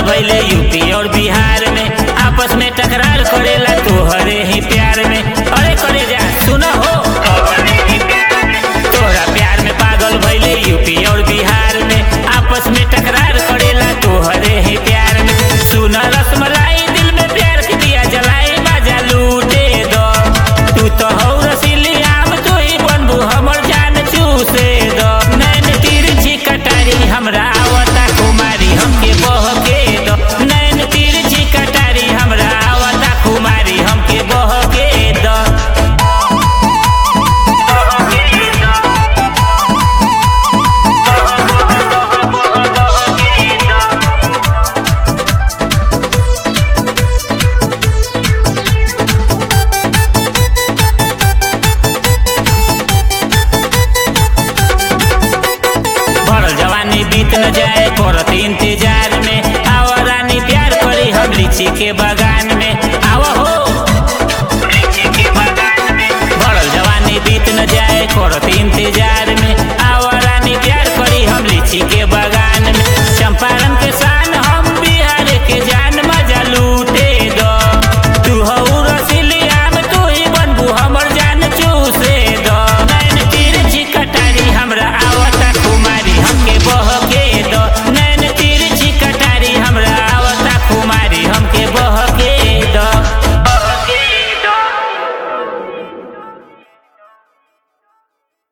भइले यूपी और बिहार में आपस में टकरार करेला तोहरे ही प्यार में अरे करे जा सुना हो तोहरा प्यार में पागल भइले यूपी और बिहार में आपस में टकरार करेला तोहरे ही प्यार में सुना रसमलाई दिल में प्यार के दिया जलाए बाजा लूटे दो तू तो हो रसीली आम तू ही बनबू हमर जान चूसे दो नैन तिरछी कटारी हमरा आवता कुमारी हमके बहके दो नैन तिरछी कटारी हमरा आवता कुमारी हमके बहके दो भरल जवानी बीत न जाए करत इंतजार में आवा रानी प्यार करी हम लीची के बगान में आवा हो भरल जवानी बीत न जाए करत इंतजार